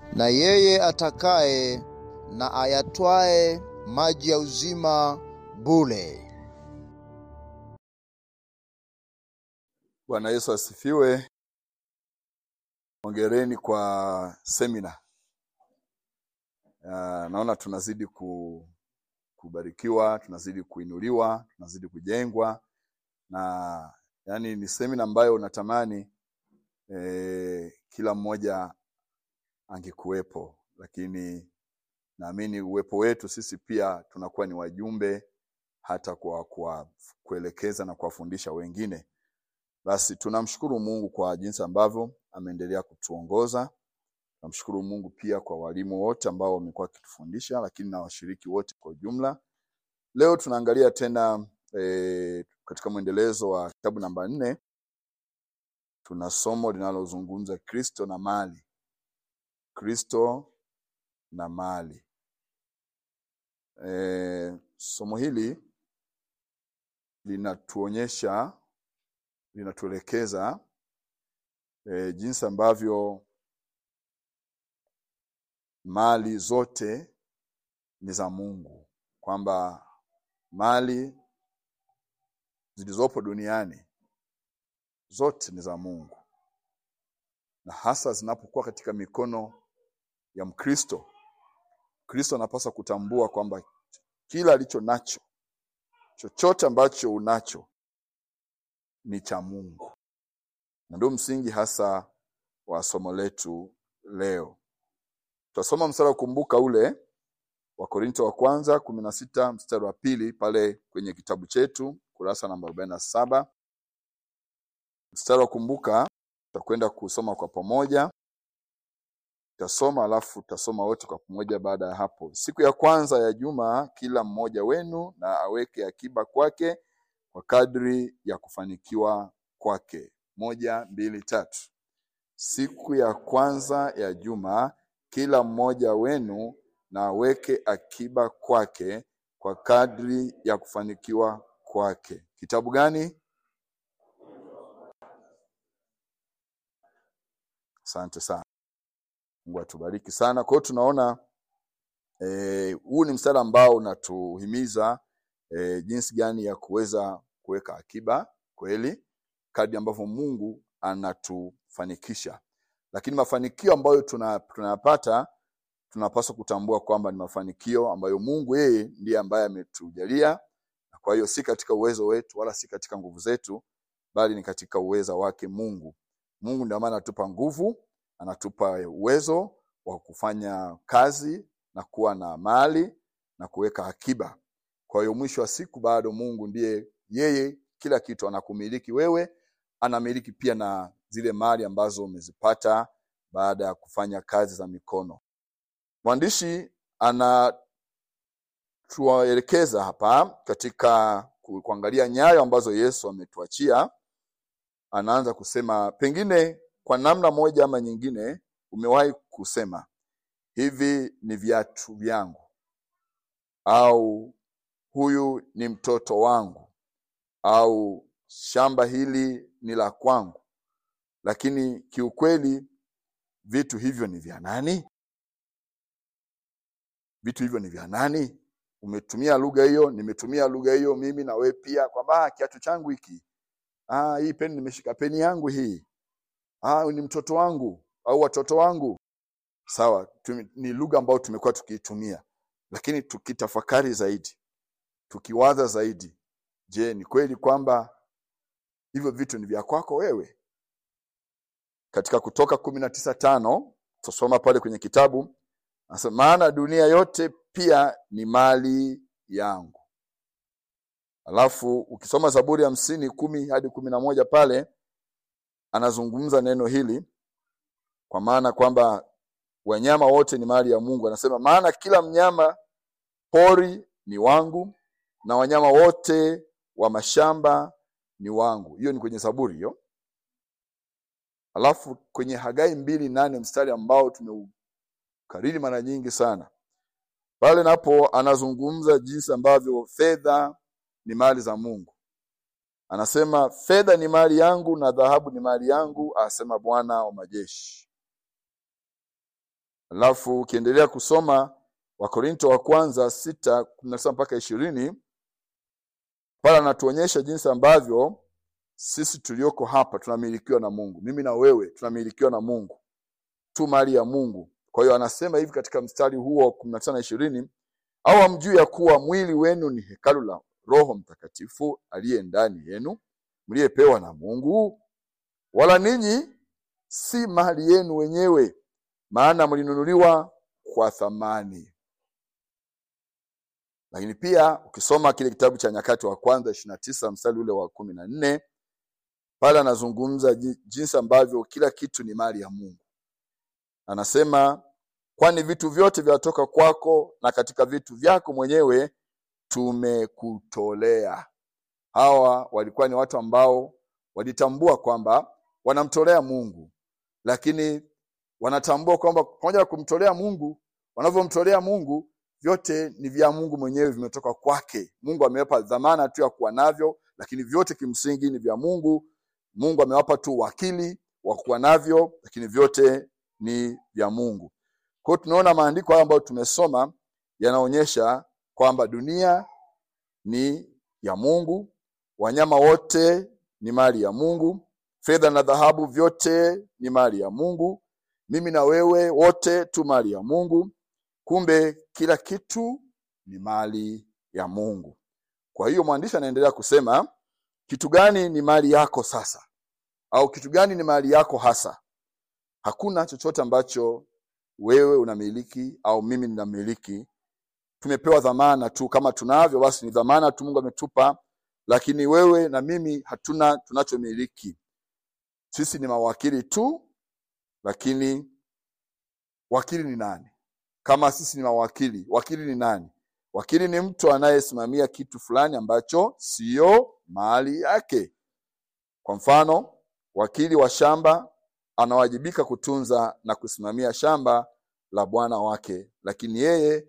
na yeye atakaye na ayatwae maji ya uzima bure. Bwana Yesu asifiwe. Hongereni kwa semina. Ah, naona tunazidi ku, kubarikiwa, tunazidi kuinuliwa, tunazidi kujengwa na yani ni semina ambayo unatamani eh, kila mmoja angekuwepo, lakini naamini uwepo wetu sisi pia tunakuwa ni wajumbe hata kwa, kwa kuelekeza na kuwafundisha wengine. Basi tunamshukuru Mungu kwa jinsi ambavyo ameendelea kutuongoza. Tunamshukuru Mungu pia kwa walimu wote ambao wamekuwa wakitufundisha, lakini na washiriki wote kwa ujumla. Leo tunaangalia tena e, katika mwendelezo wa kitabu namba nne tuna somo linalozungumza Kristo na mali. Kristo na mali. E, somo hili linatuonyesha linatuelekeza e, jinsi ambavyo mali zote ni za Mungu, kwamba mali zilizopo duniani zote ni za Mungu, na hasa zinapokuwa katika mikono ya Mkristo. Kristo anapaswa kutambua kwamba kila alicho nacho, chochote ambacho unacho ni cha Mungu, na ndio msingi hasa wa somo letu leo. Tutasoma mstari wa kumbuka ule wa Korinto wa kwanza kumi na sita mstari wa pili pale kwenye kitabu chetu kurasa namba arobaini na saba mstari wa kumbuka tutakwenda kusoma kwa pamoja tutasoma alafu tutasoma wote kwa pamoja baada ya hapo siku ya kwanza ya juma kila mmoja wenu na aweke akiba kwake kwa kadri ya kufanikiwa kwake moja mbili tatu siku ya kwanza ya juma kila mmoja wenu na aweke akiba kwake kwa kadri ya kufanikiwa kwake. Kitabu gani? Asante sana. Mungu atubariki sana. Kwa hiyo tunaona eh, huu ni mstari ambao unatuhimiza eh, jinsi gani ya kuweza kuweka akiba kweli kadri ambavyo Mungu anatufanikisha. Lakini mafanikio ambayo tuna- tunayapata tunapaswa kutambua kwamba ni mafanikio ambayo Mungu yeye ndiye ambaye ametujalia, na kwa hiyo si katika uwezo wetu wala si katika nguvu zetu, bali ni katika uweza wake Mungu. Mungu ndio maana anatupa nguvu, anatupa uwezo wa kufanya kazi na kuwa na mali na kuweka akiba. Kwa hiyo mwisho wa siku bado Mungu ndiye yeye, kila kitu anakumiliki wewe, anamiliki pia na zile mali ambazo umezipata baada ya kufanya kazi za mikono. Mwandishi anatuelekeza hapa katika ku- kuangalia nyayo ambazo Yesu ametuachia. Anaanza kusema, pengine kwa namna moja ama nyingine umewahi kusema hivi ni viatu vyangu, au huyu ni mtoto wangu, au shamba hili ni la kwangu, lakini kiukweli vitu hivyo ni vya nani? vitu hivyo ni vya nani? Umetumia lugha hiyo, nimetumia lugha hiyo mimi na wewe pia, kwamba "Ah, kiatu changu hiki, ah, hii peni nimeshika peni yangu hii, ah, ni mtoto wangu au watoto wangu. Sawa, tumi- ni lugha ambayo tumekuwa tukiitumia, lakini tukitafakari zaidi, tukiwaza zaidi, je, ni kweli kwamba hivyo vitu ni vya kwako wewe? Katika Kutoka kumi na tisa tano tutasoma pale kwenye kitabu Anasema, maana dunia yote pia ni mali yangu. Alafu ukisoma Zaburi hamsini kumi hadi kumi na moja pale anazungumza neno hili, kwa maana kwamba wanyama wote ni mali ya Mungu. Anasema, maana kila mnyama pori ni wangu na wanyama wote wa mashamba ni wangu. Hiyo ni kwenye Zaburi hiyo. Alafu kwenye Hagai mbili nane mstari ambao tumeukariri mara nyingi sana pale napo anazungumza jinsi ambavyo fedha ni mali za Mungu. Anasema fedha ni mali yangu na dhahabu ni mali yangu, asema Bwana wa majeshi. alafu ukiendelea kusoma wakorinto wa kwanza sita kumi na tisa mpaka ishirini pale anatuonyesha jinsi ambavyo sisi tulioko hapa tunamilikiwa na mungu mimi na wewe tunamilikiwa na mungu tu mali ya mungu kwa hiyo anasema hivi katika mstari huo wa kumi na tisa na ishirini au hamjui ya kuwa mwili wenu ni hekalu la roho mtakatifu aliye ndani yenu mliyepewa na mungu wala ninyi si mali yenu wenyewe maana mlinunuliwa kwa thamani lakini pia ukisoma kile kitabu cha nyakati wa kwanza ishiri na tisa mstari ule wa kumi na nne pale anazungumza ji- jinsi ambavyo kila kitu ni mali ya mungu anasema kwani vitu vyote vyatoka kwako na katika vitu vyako mwenyewe tumekutolea hawa walikuwa ni watu ambao walitambua kwamba wanamtolea mungu lakini wanatambua kwamba pamoja na kumtolea mungu wanavyomtolea mungu vyote ni vya mungu mwenyewe vimetoka kwake mungu amewapa dhamana tu ya kuwa navyo lakini vyote kimsingi ni vya mungu mungu amewapa tu wakili wa kuwa navyo lakini vyote ni vya mungu kwa hiyo tunaona maandiko haya ambayo tumesoma yanaonyesha kwamba dunia ni ya mungu wanyama wote ni mali ya mungu fedha na dhahabu vyote ni mali ya mungu mimi na wewe wote tu mali ya mungu kumbe kila kitu ni mali ya mungu kwa hiyo mwandishi anaendelea kusema kitu gani ni mali yako sasa au kitu gani ni mali yako hasa hakuna chochote ambacho wewe unamiliki au mimi ninamiliki tumepewa dhamana tu kama tunavyo basi ni dhamana tu mungu ametupa lakini wewe na mimi hatuna tunachomiliki sisi ni mawakili tu lakini wakili ni nani kama sisi ni mawakili wakili ni nani wakili ni mtu anayesimamia kitu fulani ambacho siyo mali yake kwa mfano wakili wa shamba anawajibika kutunza na kusimamia shamba la bwana wake lakini yeye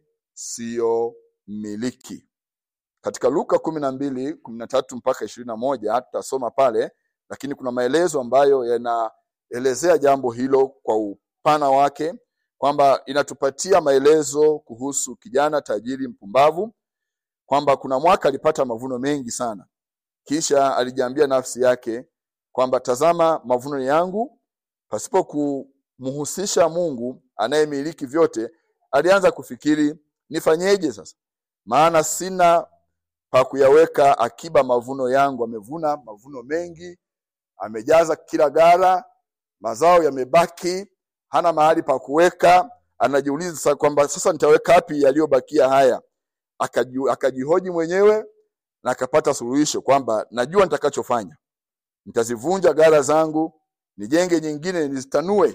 siyo mmiliki katika luka kumi na mbili kumi na tatu mpaka ishirini na moja tutasoma pale lakini kuna maelezo ambayo yanaelezea jambo hilo kwa upana wake kwamba inatupatia maelezo kuhusu kijana tajiri mpumbavu kwamba kuna mwaka alipata mavuno mengi sana kisha alijiambia nafsi yake kwamba tazama mavuno yangu pasipo kumhusisha mungu anayemiliki vyote alianza kufikiri nifanyeje sasa maana sina pa kuyaweka akiba mavuno yangu amevuna mavuno mengi amejaza kila gara mazao yamebaki hana mahali pa kuweka anajiuliza sasa kwamba sasa nitaweka wapi yaliyobakia haya Akaji- akajihoji mwenyewe na akapata suluhisho kwamba najua nitakachofanya nitazivunja gara zangu nijenge nyingine nizitanue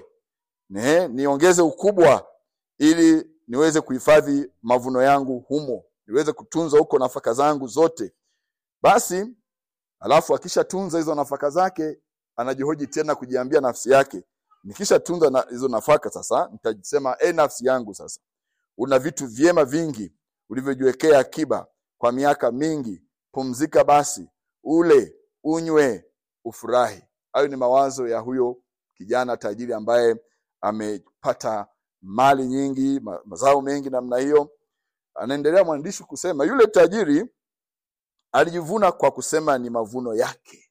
ne, niongeze ukubwa ili niweze kuhifadhi mavuno yangu humo niweze kutunza huko nafaka zangu zote basi alafu akishatunza hizo nafaka zake anajihoji tena kujiambia nafsi yake nikishatunza na, hizo nafaka sasa nitasema e nafsi yangu sasa una vitu vyema vingi ulivyojiwekea akiba kwa miaka mingi pumzika basi ule unywe ufurahi hayo ni mawazo ya huyo kijana tajiri ambaye amepata mali nyingi ma- mazao mengi namna hiyo anaendelea mwandishi kusema yule tajiri alijivuna kwa kusema ni mavuno yake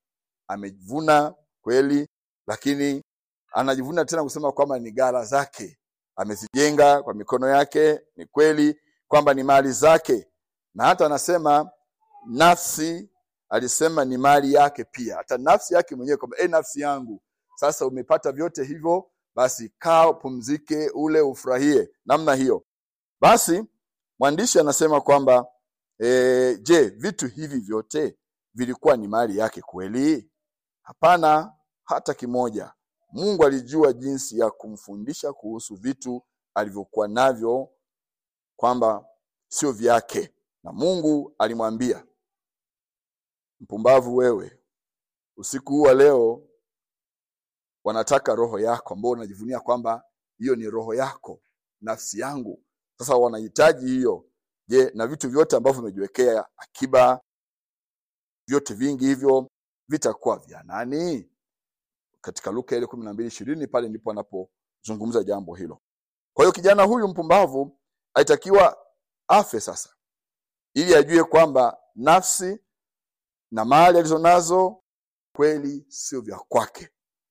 amevuna kweli lakini anajivuna tena kusema kwamba ni ghala zake amezijenga kwa mikono yake ni kweli kwamba ni mali zake na hata anasema nafsi alisema ni mali yake pia hata nafsi yake mwenyewe kwamba e nafsi yangu sasa umepata vyote hivyo basi kaa upumzike ule ufurahie namna hiyo basi mwandishi anasema kwamba e, je vitu hivi vyote vilikuwa ni mali yake kweli hapana hata kimoja mungu alijua jinsi ya kumfundisha kuhusu vitu alivyokuwa navyo kwamba sio vyake na mungu alimwambia mpumbavu wewe usiku huu wa leo wanataka roho yako ambao unajivunia kwamba hiyo ni roho yako nafsi yangu sasa wanahitaji hiyo je na vitu vyote ambavyo vimejiwekea akiba vyote vingi hivyo vitakuwa vya nani katika luka ile kumi na mbili ishirini pale ndipo anapozungumza jambo hilo Kwa hiyo kijana huyu mpumbavu alitakiwa afe sasa, ili ajue kwamba nafsi na mali alizonazo kweli sio vya kwake.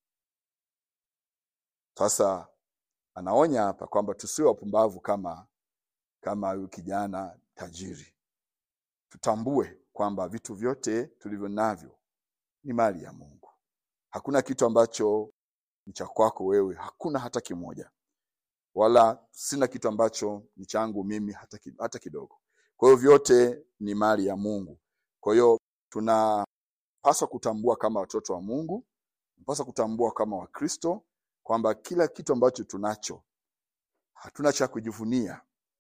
Sasa anaonya hapa kwamba tusiwe wapumbavu kama kama huyu kijana tajiri. Tutambue kwamba vitu vyote tulivyo navyo ni mali ya Mungu. Hakuna kitu ambacho ni cha kwako wewe, hakuna hata kimoja, wala sina kitu ambacho ni changu mimi hata, ki- hata kidogo. Kwa hiyo vyote ni mali ya Mungu. Kwa hiyo tunapaswa kutambua kama watoto wa Mungu, tunapaswa kutambua kama Wakristo kwamba kila kitu ambacho tunacho hatuna cha kujivunia,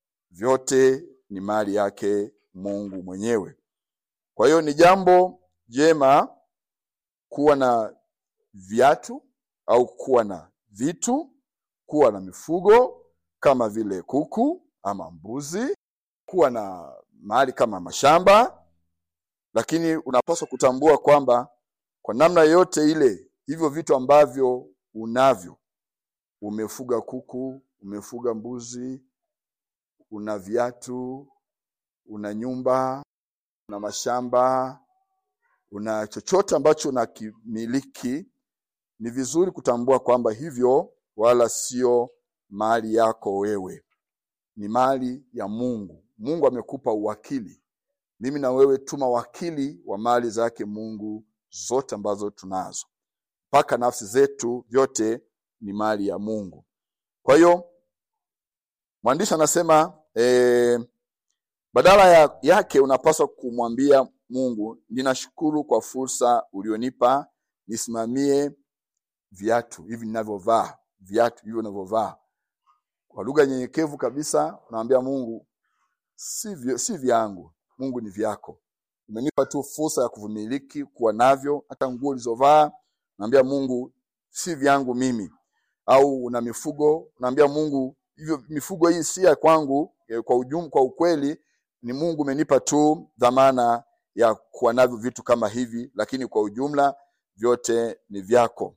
vyote ni mali yake Mungu mwenyewe. Kwa hiyo ni jambo jema kuwa na viatu au kuwa na vitu, kuwa na mifugo kama vile kuku ama mbuzi, kuwa na mali kama mashamba, lakini unapaswa kutambua kwamba kwa namna yoyote ile, hivyo vitu ambavyo unavyo, umefuga kuku, umefuga mbuzi, una viatu, una nyumba, una mashamba, una chochote ambacho unakimiliki, ni vizuri kutambua kwamba hivyo wala sio mali yako wewe, ni mali ya Mungu. Mungu amekupa uwakili. Mimi na wewe tu mawakili wa mali zake Mungu zote ambazo tunazo, mpaka nafsi zetu, vyote ni mali ya Mungu. Kwa hiyo mwandishi anasema eh, badala ya, yake unapaswa kumwambia Mungu, ninashukuru kwa fursa ulionipa nisimamie viatu hivi ninavyovaa, viatu hivyo ninavyovaa. Kwa lugha nyenyekevu kabisa, unamwambia Mungu, si, vyo- si vyangu, Mungu ni vyako. Umenipa tu fursa ya kuvimiliki, kuwa navyo, hata nguo ulizovaa. Naambia Mungu, si vyangu mimi. Au una mifugo, unaambia Mungu, hivyo mifugo hii si ya kwangu. eh, Kwa ujum, kwa ukweli ni Mungu umenipa tu dhamana ya kuwa navyo vitu kama hivi, lakini kwa ujumla vyote ni vyako,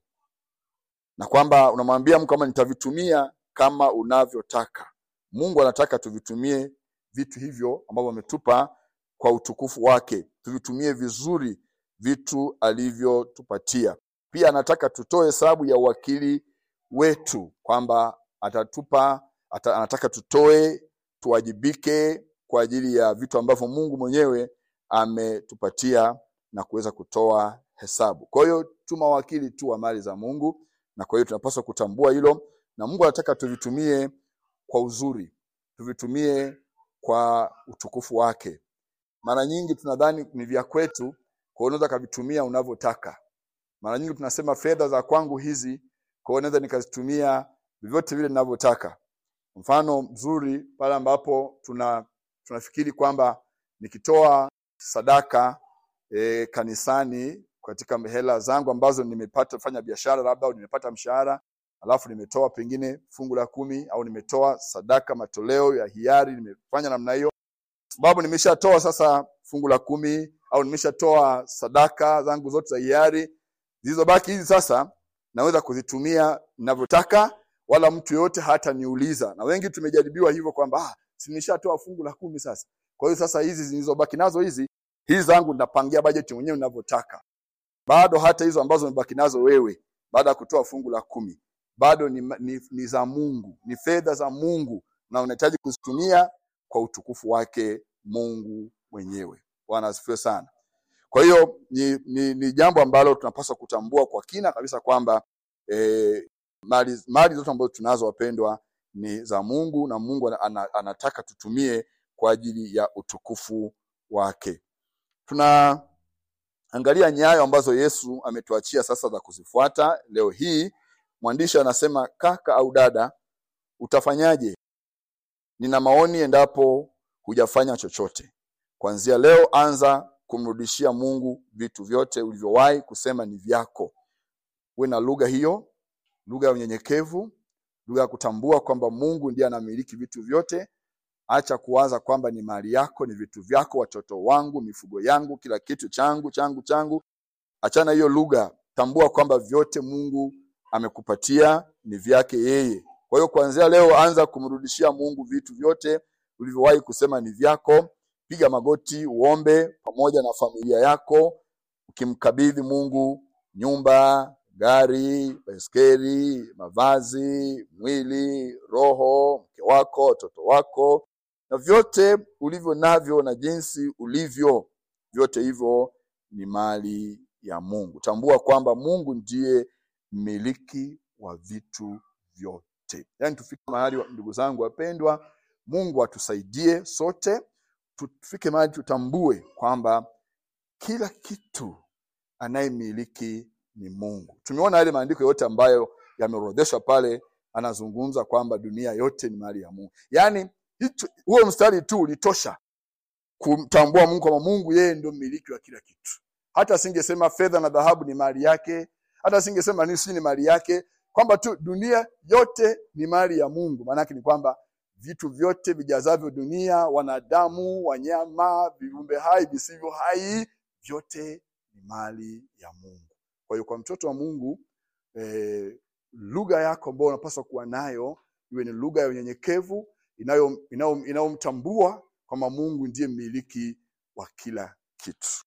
na kwamba unamwambia Mungu kama nitavitumia kama unavyotaka. Mungu anataka tuvitumie vitu hivyo ambavyo ametupa kwa utukufu wake, tuvitumie vizuri vitu alivyotupatia. Pia anataka tutoe hesabu ya uwakili wetu, kwamba atatupa ata, anataka tutoe, tuwajibike kwa ajili ya vitu ambavyo Mungu mwenyewe ametupatia na kuweza kutoa hesabu. Kwa hiyo tu mawakili tu wa mali za Mungu, na kwa hiyo tunapaswa kutambua hilo, na Mungu anataka tuvitumie kwa uzuri, tuvitumie kwa utukufu wake. Mara nyingi tunadhani ni vya kwetu, kwa hiyo unaweza kavitumia unavyotaka. Mara nyingi tunasema fedha za kwangu hizi, kwa hiyo naweza nikazitumia vyovyote vile ninavyotaka. Mfano mzuri pale ambapo tuna tunafikiri kwamba nikitoa sadaka e, kanisani katika hela zangu ambazo nimepata fanya biashara labda au nimepata mshahara alafu nimetoa pengine fungu la kumi au nimetoa sadaka matoleo ya hiari nimefanya namna hiyo sababu nimeshatoa sasa fungu la kumi au nimeshatoa sadaka zangu zote za hiari zilizobaki hizi sasa naweza kuzitumia ninavyotaka wala mtu yoyote hata niuliza na wengi tumejaribiwa hivyo kwamba ah, si nimeshatoa fungu la kumi sasa kwa hiyo sasa hizi zilizobaki nazo hizi hizi zangu nitapangia bajeti mwenyewe ninavyotaka bado hata hizo ambazo umebaki nazo wewe baada ya kutoa fungu la kumi bado ni, ni, ni za Mungu, ni fedha za Mungu na unahitaji kuzitumia kwa utukufu wake Mungu mwenyewe. Bwana asifiwe sana. Kwa hiyo ni, ni, ni jambo ambalo tunapaswa kutambua kwa kina kabisa kwamba eh, mali, mali zote ambazo tunazo wapendwa ni za Mungu na Mungu ana- ana, anataka tutumie kwa ajili ya utukufu wake. Tunaangalia nyayo ambazo Yesu ametuachia sasa za kuzifuata leo hii. Mwandishi anasema, kaka au dada, utafanyaje? Nina maoni endapo hujafanya chochote. Kuanzia leo, anza kumrudishia Mungu vitu vyote ulivyowahi kusema ni vyako. Uwe na lugha hiyo, lugha ya unyenyekevu, lugha ya kutambua kwamba Mungu ndiye anamiliki vitu vyote. Acha kuwaza kwamba ni mali yako, ni vitu vyako, watoto wangu, mifugo yangu, kila kitu changu changu changu. Achana hiyo lugha, tambua kwamba vyote Mungu amekupatia ni vyake yeye. Kwa hiyo kuanzia leo anza kumrudishia Mungu vitu vyote ulivyowahi kusema ni vyako. Piga magoti uombe pamoja na familia yako, ukimkabidhi Mungu nyumba, gari, baiskeli, mavazi, mwili, roho, mke wako, watoto wako na vyote ulivyo navyo na jinsi ulivyo, vyote hivyo ni mali ya Mungu. Tambua kwamba Mungu ndiye mmiliki wa vitu vyote. Yaani tufike mahali, ndugu zangu wapendwa, Mungu atusaidie sote, tufike mahali tutambue kwamba kila kitu anayemiliki ni Mungu. Tumeona yale maandiko yote ambayo yameorodheshwa pale, anazungumza kwamba dunia yote ni mali ya Mungu. Yaani hicho huo mstari tu ulitosha kumtambua Mungu kwamba Mungu yeye ndio mmiliki wa kila kitu. Hata asingesema fedha na dhahabu ni mali yake, hata asingesema nini si ni mali yake, kwamba tu dunia yote ni mali ya Mungu. Maana yake ni kwamba vitu vyote vijazavyo dunia, wanadamu, wanyama, viumbe hai, visivyo hai, vyote ni mali ya Mungu. Kwa hiyo kwa mtoto wa Mungu eh, lugha yako ambayo unapaswa kuwa nayo iwe ni lugha ya unyenyekevu inayo- inayo- inayomtambua kwamba Mungu ndiye mmiliki wa kila kitu.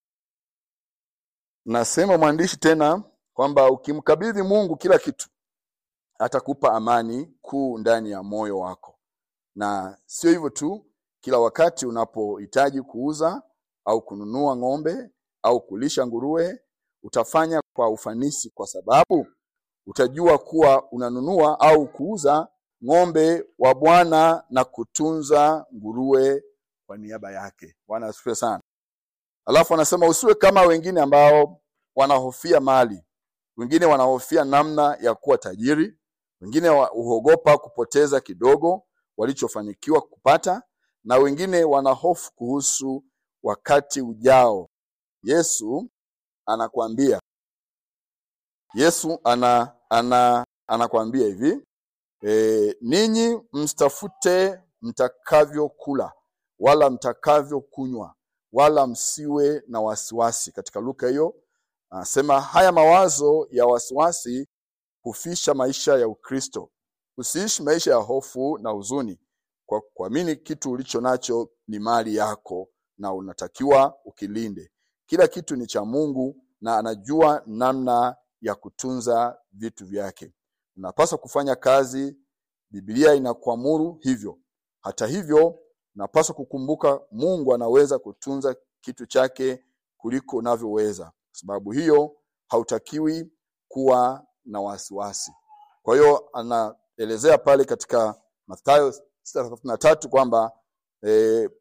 Nasema mwandishi tena kwamba ukimkabidhi Mungu kila kitu, atakupa amani kuu ndani ya moyo wako, na sio hivyo tu, kila wakati unapohitaji kuuza au kununua ng'ombe au kulisha nguruwe, utafanya kwa ufanisi, kwa sababu utajua kuwa unanunua au kuuza ng'ombe wa Bwana na kutunza nguruwe kwa niaba yake. Bwana asifiwe sana. Alafu anasema usiwe kama wengine ambao wanahofia mali, wengine wanahofia namna ya kuwa tajiri, wengine wa- huogopa kupoteza kidogo walichofanikiwa kupata, na wengine wanahofu kuhusu wakati ujao. Yesu anakuambia, Yesu ana, ana, anakuambia hivi e, ninyi msitafute mtakavyokula wala mtakavyokunywa wala msiwe na wasiwasi. Katika Luka hiyo anasema haya mawazo ya wasiwasi hufisha maisha ya Ukristo. Usiishi maisha ya hofu na huzuni, kwa kuamini kitu ulicho nacho ni mali yako na unatakiwa ukilinde. Kila kitu ni cha Mungu na anajua namna ya kutunza vitu vyake. Unapaswa kufanya kazi, Biblia inakuamuru hivyo. Hata hivyo, unapaswa kukumbuka Mungu anaweza kutunza kitu chake kuliko unavyoweza. Kwa sababu hiyo, hautakiwi kuwa na wasiwasi. Kwa hiyo anaelezea pale katika Mathayo 6:33 kwamba eh,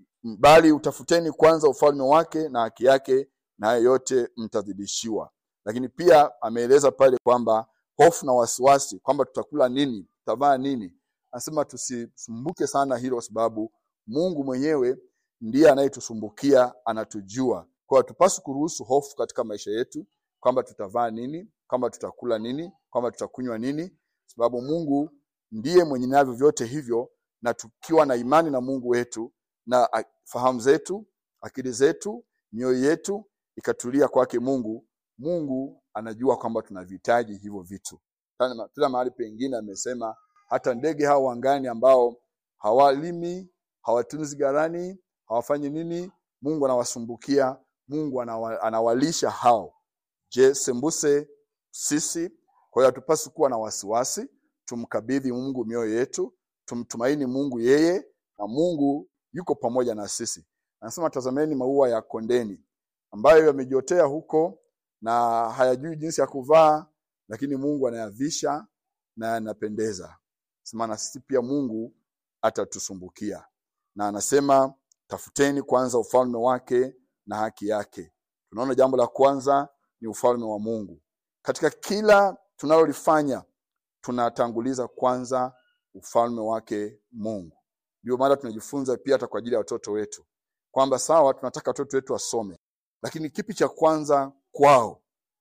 bali utafuteni kwanza ufalme wake na haki yake, na hayo yote mtazidishiwa. Lakini pia ameeleza pale kwamba hofu na wasiwasi, kwamba tutakula nini, tutavaa nini. Anasema tusisumbuke sana hilo, kwa sababu Mungu mwenyewe ndiye anayetusumbukia, anatujua. Kwa hiyo hatupaswi kuruhusu hofu katika maisha yetu, kwamba tutavaa nini, kwamba tutakula nini, kwamba tutakunywa nini, sababu Mungu ndiye mwenye navyo vyote hivyo, na tukiwa na imani na Mungu wetu na a- fahamu zetu, akili zetu, mioyo yetu ikatulia kwake Mungu, Mungu anajua kwamba tunavihitaji hivyo vitu. Tena tena mahali pengine amesema hata ndege hao angani ambao hawalimi, hawatunzi ghalani, hawafanyi nini, Mungu anawasumbukia, Mungu anawa, anawalisha hao. Je, sembuse sisi? Kwa hiyo hatupaswi kuwa na wasiwasi, tumkabidhi Mungu mioyo yetu, tumtumaini Mungu yeye, na Mungu yuko pamoja na sisi. Anasema tazameni maua ya kondeni ambayo yamejiotea huko na hayajui jinsi ya kuvaa, lakini Mungu anayavisha na yanapendeza. Sema na sisi pia Mungu atatusumbukia, na anasema tafuteni kwanza ufalme wake na haki yake. Tunaona jambo la kwanza ni ufalme wa Mungu. Katika kila tunalolifanya tunatanguliza kwanza ufalme wake Mungu. Ndio maana tunajifunza pia hata kwa ajili ya watoto wetu kwamba sawa, tunataka watoto wetu wasome, lakini kipi cha kwanza kwao?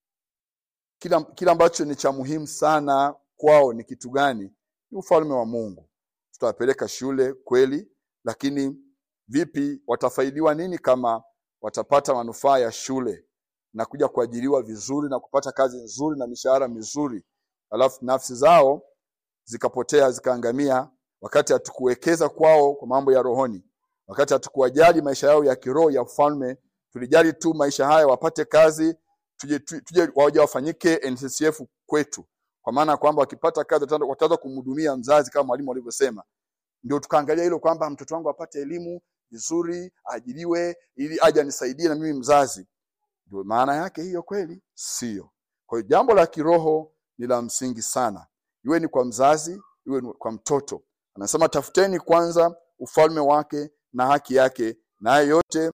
Kila, kila ambacho ni cha muhimu sana kwao ni kitu gani? Ni ufalme wa Mungu. Tutawapeleka shule kweli, lakini vipi, watafaidiwa nini kama watapata manufaa ya shule na kuja kuajiriwa vizuri na kupata kazi nzuri na mishahara mizuri, alafu nafsi zao zikapotea zikaangamia wakati hatukuwekeza kwao kwa mambo ya rohoni wakati hatukuwajali maisha yao ya kiroho ya ufalme tulijali tu maisha haya wapate kazi tuje, tu- tuje waja wafanyike NCCF kwetu kwa maana ya kwamba wakipata kazi wataanza- wataanza kumhudumia mzazi kama mwalimu alivyosema ndio tukaangalia hilo kwamba mtoto wangu apate elimu vizuri aajiriwe ili aje anisaidie na mimi mzazi ndio maana yake hiyo kweli sio kwa hiyo jambo la kiroho ni la msingi sana iwe ni kwa mzazi iwe ni kwa mtoto anasema tafuteni kwanza ufalme wake na haki yake naye yote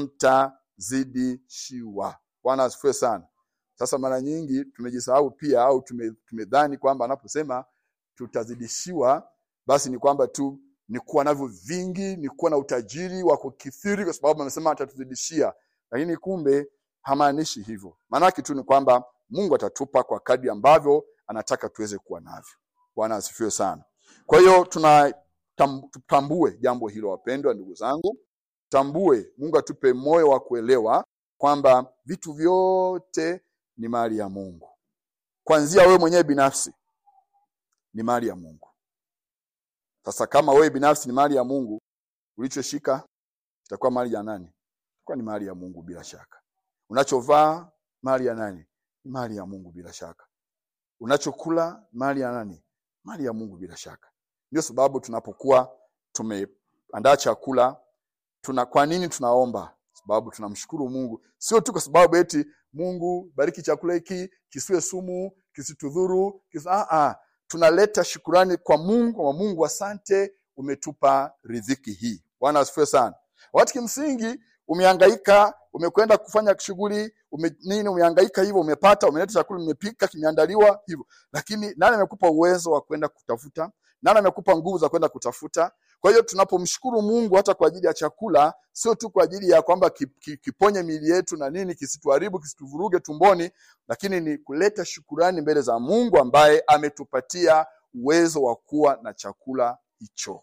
mtazidishiwa bwana asifiwe sana sasa mara nyingi tumejisahau pia au tume- tumedhani kwamba anaposema tutazidishiwa basi ni kwamba tu ni kuwa navyo vingi ni kuwa na utajiri wa kukithiri kwa sababu amesema atatuzidishia lakini kumbe hamaanishi hivyo maanake tu ni kwamba mungu atatupa kwa kadri ambavyo anataka tuweze kuwa navyo bwana asifiwe sana kwa hiyo tuna tam, tutambue jambo hilo wapendwa ndugu zangu tambue mungu atupe moyo wa kuelewa kwamba vitu vyote ni mali ya mungu kwanzia wewe mwenyewe binafsi ni mali ya mungu sasa kama wewe binafsi ni mali ya mungu ulichoshika itakuwa mali ya nani itakuwa ni mali ya mungu bila shaka unachovaa mali ya nani ni mali ya mungu bila shaka unachokula mali ya nani mali ya mungu bila shaka ndio sababu tunapokuwa tumeandaa chakula tuna kwa nini tunaomba sababu tunamshukuru mungu sio tu kwa sababu eti mungu bariki chakula hiki kisiwe sumu kisitudhuru kisi... ah, ah. tunaleta shukurani kwa mungu kwa mungu asante umetupa ridhiki hii bwana asifiwe sana wakati kimsingi umehangaika umekwenda kufanya shughuli ume, nini umehangaika hivyo umepata umeleta chakula umepika kimeandaliwa hivyo lakini nani amekupa uwezo wa kwenda kutafuta nani amekupa nguvu za kwenda kutafuta kwa hiyo tunapomshukuru mungu hata kwa ajili ya chakula sio tu kwa ajili ya kwamba ki- ki- kiponye miili yetu na nini kisituharibu kisituvuruge tumboni lakini ni kuleta shukurani mbele za mungu ambaye ametupatia uwezo wa kuwa na chakula hicho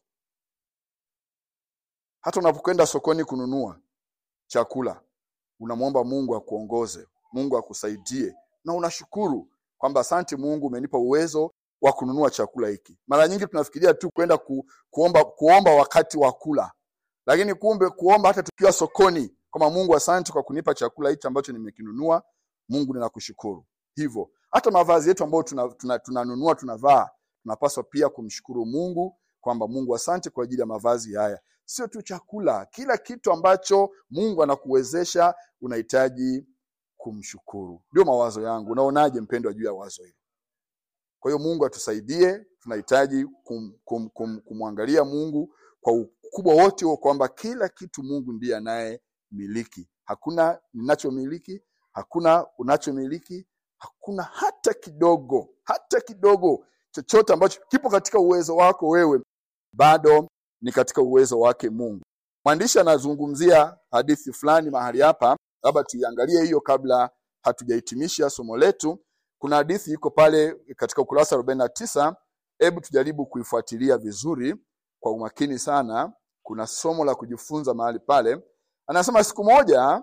hata unapokwenda sokoni kununua chakula unamwomba mungu akuongoze mungu akusaidie na unashukuru kwamba asante mungu umenipa uwezo wa kununua chakula hiki mara nyingi tunafikiria tu kwenda ku, kuomba, kuomba wakati wa kula lakini kumbe kuomba hata tukiwa sokoni kwamba mungu asante kwa kunipa chakula hichi ambacho nimekinunua mungu ninakushukuru hivyo hata mavazi yetu ambayo tunanunua tuna, tuna tunanunua, tunavaa tunapaswa pia kumshukuru mungu kwamba mungu asante kwa ajili ya mavazi haya sio tu chakula kila kitu ambacho mungu anakuwezesha unahitaji kumshukuru ndio mawazo yangu unaonaje mpendwa juu ya wazo hili kwa hiyo mungu atusaidie tunahitaji kum, kum, kum, kumwangalia mungu kwa ukubwa wote huo kwamba kila kitu mungu ndiye anayemiliki hakuna ninachomiliki hakuna unachomiliki hakuna hata kidogo hata kidogo chochote ambacho kipo katika uwezo wako wewe bado ni katika uwezo wake mungu mwandishi anazungumzia hadithi fulani mahali hapa labda tuiangalie hiyo kabla hatujahitimisha somo letu kuna hadithi iko pale katika ukurasa arobaini na tisa hebu tujaribu kuifuatilia vizuri kwa umakini sana kuna somo la kujifunza mahali pale anasema siku moja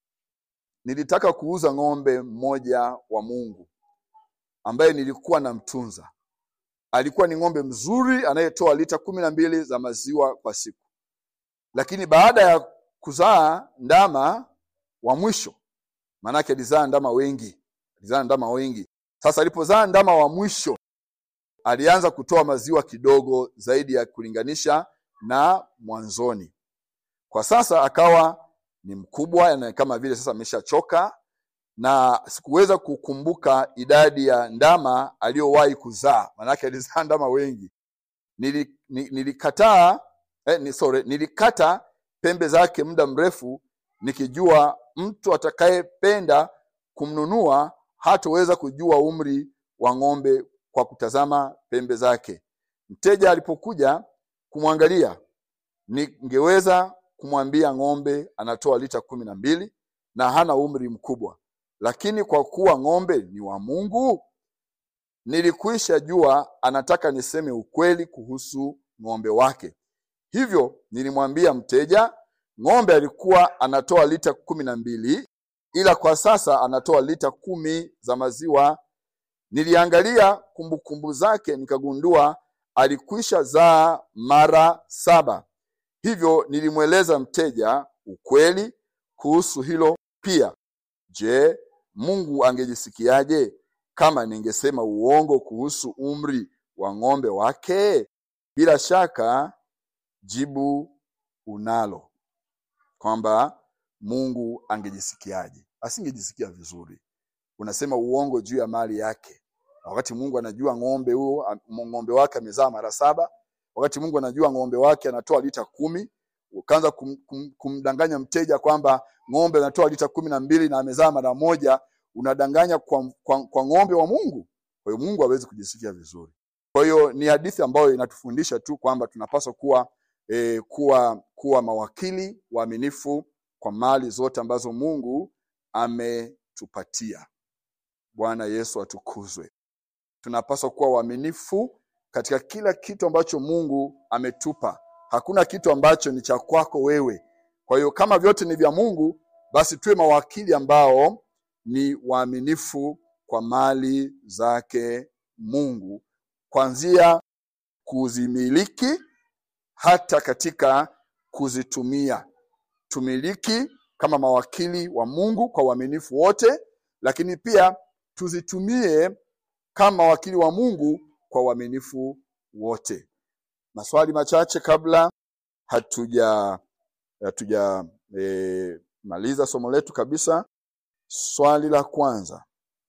nilitaka kuuza ng'ombe mmoja wa mungu ambaye nilikuwa namtunza alikuwa ni ng'ombe mzuri anayetoa lita kumi na mbili za maziwa kwa siku lakini baada ya kuzaa ndama wa mwisho maanake alizaa ndama wengi alizaa ndama wengi sasa alipozaa ndama wa mwisho alianza kutoa maziwa kidogo zaidi ya kulinganisha na mwanzoni kwa sasa akawa ni mkubwa na kama vile sasa ameshachoka na sikuweza kukumbuka idadi ya ndama aliyowahi kuzaa maanake alizaa ndama wengi Nili, ni- nilikataa eh, ni, sorry, nilikata pembe zake muda mrefu nikijua mtu atakayependa kumnunua hatoweza kujua umri wa ng'ombe kwa kutazama pembe zake mteja alipokuja kumwangalia ningeweza kumwambia ng'ombe anatoa lita kumi na mbili na hana umri mkubwa lakini kwa kuwa ng'ombe ni wa mungu nilikwisha jua anataka niseme ukweli kuhusu ng'ombe wake hivyo nilimwambia mteja ng'ombe alikuwa anatoa lita kumi na mbili ila kwa sasa anatoa lita kumi za maziwa Niliangalia kumbukumbu zake, nikagundua alikwisha zaa mara saba. Hivyo nilimweleza mteja ukweli kuhusu hilo pia. Je, Mungu angejisikiaje kama ningesema uongo kuhusu umri wa ng'ombe wake? Bila shaka jibu unalo kwamba Mungu angejisikiaje. Asingejisikia vizuri. Unasema uongo juu ya mali yake, wakati Mungu anajua ng'ombe huo ng'ombe wake amezaa mara saba, wakati Mungu anajua ng'ombe wake anatoa lita kumi. Ukaanza kum, kum, kumdanganya mteja kwamba ng'ombe anatoa lita kumi na mbili na amezaa mara moja, unadanganya kwa, kwa, kwa ng'ombe wa Mungu. Kwa hiyo Mungu hawezi kujisikia vizuri. Kwa hiyo ni hadithi ambayo inatufundisha tu kwamba tunapaswa kuwa eh, kuwa kuwa mawakili waaminifu kwa mali zote ambazo Mungu ametupatia. Bwana Yesu atukuzwe. Tunapaswa kuwa waaminifu katika kila kitu ambacho Mungu ametupa. Hakuna kitu ambacho ni cha kwako wewe. Kwa hiyo kama vyote ni vya Mungu, basi tuwe mawakili ambao ni waaminifu kwa mali zake Mungu, kuanzia kuzimiliki hata katika kuzitumia. Tumiliki kama mawakili wa Mungu kwa uaminifu wote, lakini pia tuzitumie kama mawakili wa Mungu kwa uaminifu wote. Maswali machache kabla hatuja hatuja e, maliza somo letu kabisa. Swali la kwanza,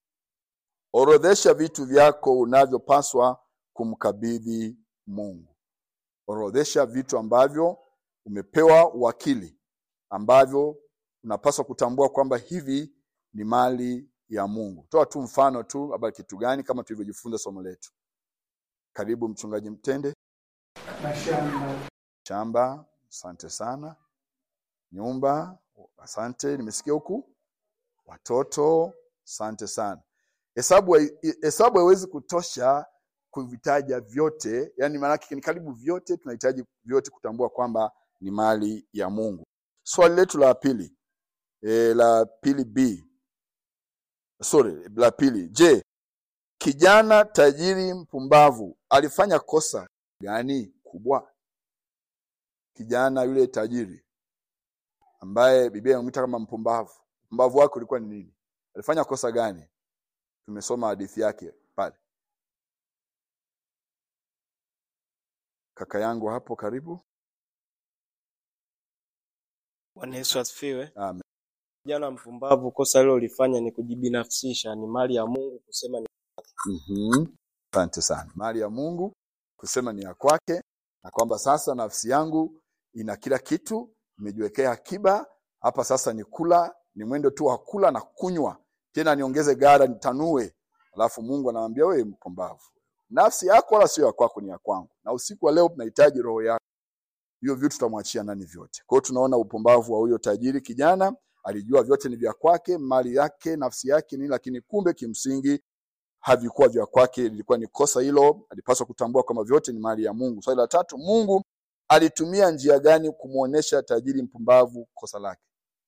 orodhesha vitu vyako unavyopaswa kumkabidhi Mungu. Orodhesha vitu ambavyo umepewa uwakili, ambavyo unapaswa kutambua kwamba hivi ni mali ya Mungu. Toa tu mfano tu, labda kitu gani, kama tulivyojifunza somo letu. Karibu mchungaji Mtende. mashamba, Shamba, asante sana. Nyumba, asante, nimesikia huku. Watoto, asante sana. Hesabu hai- hesabu haiwezi kutosha kuvitaja vyote, yani maanake ni karibu vyote, tunahitaji vyote kutambua kwamba ni mali ya Mungu. Swali letu la pili e, la pili B, sorry, la pili, je, kijana tajiri mpumbavu alifanya kosa gani kubwa? Kijana yule tajiri ambaye Biblia inamwita kama mpumbavu, mpumbavu wake ulikuwa ni nini? Alifanya kosa gani? Tumesoma hadithi yake pale. Kaka yangu hapo karibu. Bwana Yesu asifiwe. Amen. Kijana mpumbavu, kosa alilolifanya ni kujibinafsisha, ni mali ya Mungu kusema ni Mhm. Asante sana. Mali ya Mungu kusema ni ya kwake, na kwamba sasa nafsi yangu ina kila kitu, nimejiwekea akiba hapa. Sasa ni kula, ni mwendo tu wa kula na kunywa, tena niongeze gara, nitanue. Alafu Mungu anamwambia wewe mpumbavu, nafsi yako wala sio ya kwako, ni ya kwangu, na usiku wa leo tunahitaji roho yako. Hivyo vitu tutamwachia nani vyote? Kwa hiyo tunaona upumbavu wa huyo tajiri kijana. Alijua vyote ni vya kwake, mali yake, nafsi yake nini, lakini kumbe kimsingi havikuwa vya kwake. Lilikuwa ni kosa hilo, alipaswa kutambua kwamba vyote ni mali ya Mungu. Swali la tatu, Mungu alitumia njia gani kumwonyesha tajiri mpumbavu kosa lake?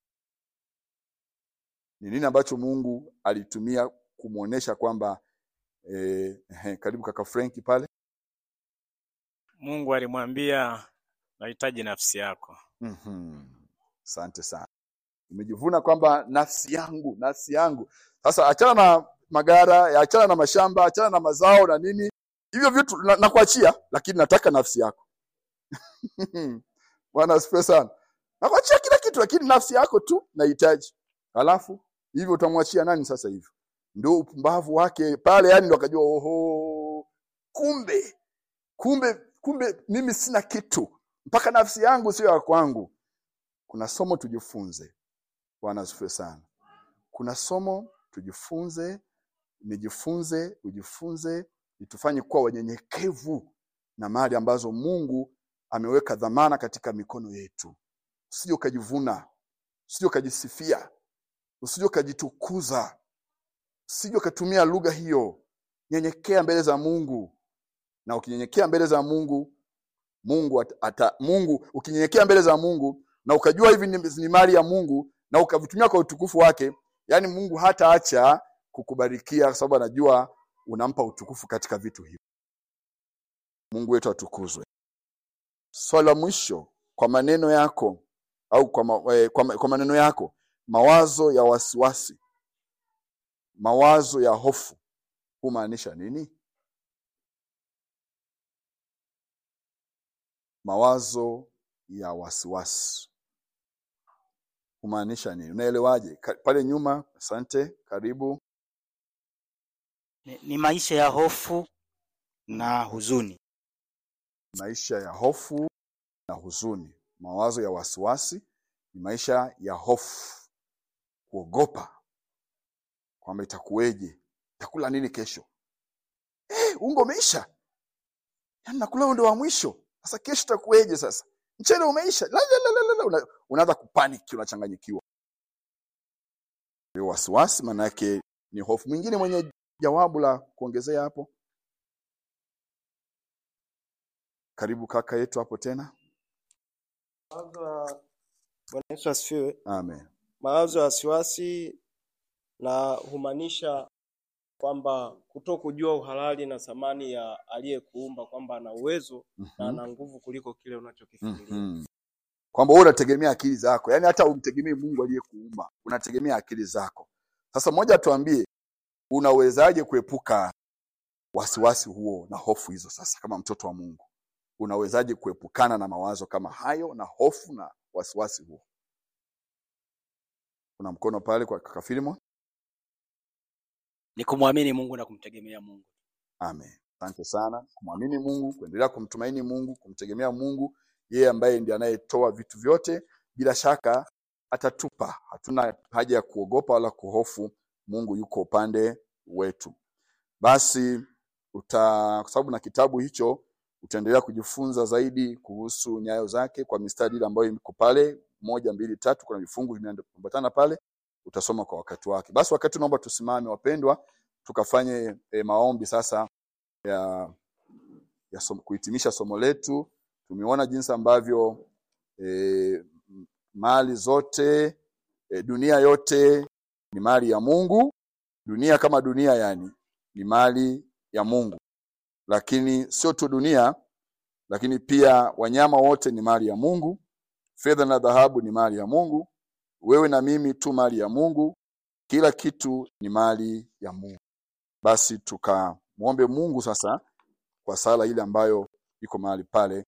Ni nini ambacho Mungu alitumia kumwonyesha kwamba eh, eh, karibu kaka Frenki pale. Mungu alimwambia nahitaji nafsi yako. Mhm. Asante sana, nimejivuna kwamba nafsi yangu, nafsi yangu. Sasa achana na magara, achana na mashamba, achana na mazao na nini, hivyo vitu na- nakuachia, lakini nataka nafsi yako. Bwana asifiwe sana. Nakuachia kila kitu, lakini nafsi yako tu nahitaji. Alafu hivyo utamwachia nani sasa? Hivyo ndio upumbavu wake pale, yani ndo akajua, oho, kumbe kumbe kumbe mimi sina kitu mpaka nafsi yangu sio ya kwangu. Kuna somo tujifunze. Bwana asifiwe sana. Kuna somo tujifunze, nijifunze, ujifunze, itufanye kuwa wanyenyekevu na mali ambazo Mungu ameweka dhamana katika mikono yetu. Usije ukajivuna, usije ukajisifia, usije ukajitukuza, usije ukatumia lugha hiyo. Nyenyekea mbele za Mungu, na ukinyenyekea mbele za Mungu Mungu ata, ata, Mungu ukinyenyekea mbele za Mungu na ukajua hivi ni, ni mali ya Mungu na ukavitumia kwa utukufu wake, yani Mungu hataacha kukubarikia kwa sababu anajua unampa utukufu katika vitu hivi. Mungu wetu atukuzwe. Swali la mwisho, kwa maneno yako au kwa, ma, eh, kwa, ma- kwa maneno yako, mawazo ya wasiwasi, mawazo ya hofu humaanisha nini? Mawazo ya wasiwasi humaanisha nini? Unaelewaje? Ka- Pale nyuma, asante, karibu. ni, ni maisha ya hofu na huzuni. maisha ya hofu na huzuni. Mawazo ya wasiwasi ni maisha ya hofu, kuogopa kwamba itakuweje, takula nini kesho? Eh, ungo umeisha, yaani nakula huo ndo wa mwisho. Sasa kesho itakuweje? Sasa mchele umeisha, la, la, la, la, la. Una, unaanza kupaniki, unachanganyikiwa. Hiyo wasiwasi maana yake ni hofu. Mwingine mwenye jawabu la kuongezea hapo, karibu kaka yetu hapo tena. Mawazo ya Bwana Yesu asifiwe. Amen. Mawazo ya wasiwasi na humaanisha kwamba kuto kujua uhalali na thamani ya aliyekuumba kwamba ana uwezo na Mhm. ana nguvu kuliko kile unachokifikiria. Mhm. kwamba wewe unategemea akili zako, yaani hata umtegemei Mungu aliyekuumba, unategemea akili zako. Sasa moja, tuambie, unawezaje kuepuka wasiwasi huo na hofu hizo? Sasa kama mtoto wa Mungu, unawezaje kuepukana na mawazo kama hayo na hofu na wasiwasi huo? Kuna mkono pale kwa kaka Filimon. Ni kumwamini Mungu na kumtegemea Mungu. Amen. Asante sana. Kumwamini Mungu, kuendelea kumtumaini Mungu, kumtegemea Mungu, yeye ambaye ndiye anayetoa vitu vyote, bila shaka atatupa. Hatuna haja ya kuogopa wala kuhofu. Mungu yuko upande wetu. Basi uta, kwa sababu na kitabu hicho utaendelea kujifunza zaidi kuhusu nyayo zake kwa mistari ile ambayo iko pale, moja, mbili, tatu. Kuna vifungu vimeambatana pale, utasoma kwa wakati wake. Basi wakati naomba tusimame, wapendwa, tukafanye e, maombi sasa ya, ya som, kuhitimisha somo letu. Tumeona jinsi ambavyo e, mali zote e, dunia yote ni mali ya Mungu. Dunia kama dunia, yani ni mali ya Mungu, lakini sio tu dunia, lakini pia wanyama wote ni mali ya Mungu. Fedha na dhahabu ni mali ya Mungu. Wewe na mimi tu mali ya Mungu. Kila kitu ni mali ya Mungu. Basi tukamwombe Mungu sasa kwa sala ile ambayo iko mahali pale.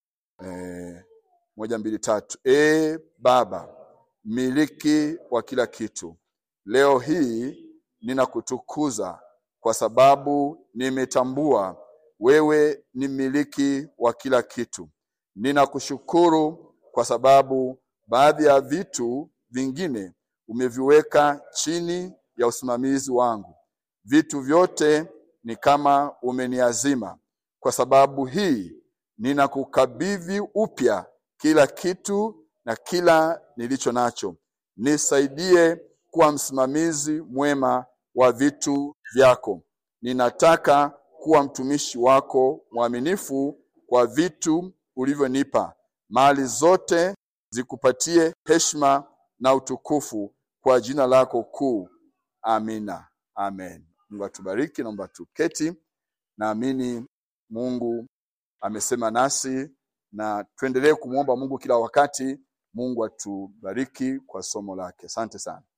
E, moja mbili tatu. E Baba, miliki wa kila kitu, leo hii ninakutukuza kwa sababu nimetambua wewe ni mmiliki wa kila kitu. Ninakushukuru kwa sababu baadhi ya vitu vingine umeviweka chini ya usimamizi wangu. Vitu vyote ni kama umeniazima. Kwa sababu hii ninakukabidhi upya kila kitu na kila nilicho nacho. Nisaidie kuwa msimamizi mwema wa vitu vyako. Ninataka kuwa mtumishi wako mwaminifu kwa vitu ulivyonipa. Mali zote zikupatie heshima na utukufu kwa jina lako kuu. Amina. Amen. Mungu atubariki. Naomba tuketi. Naamini Mungu amesema nasi na tuendelee kumwomba Mungu kila wakati. Mungu atubariki kwa somo lake. Asante sana.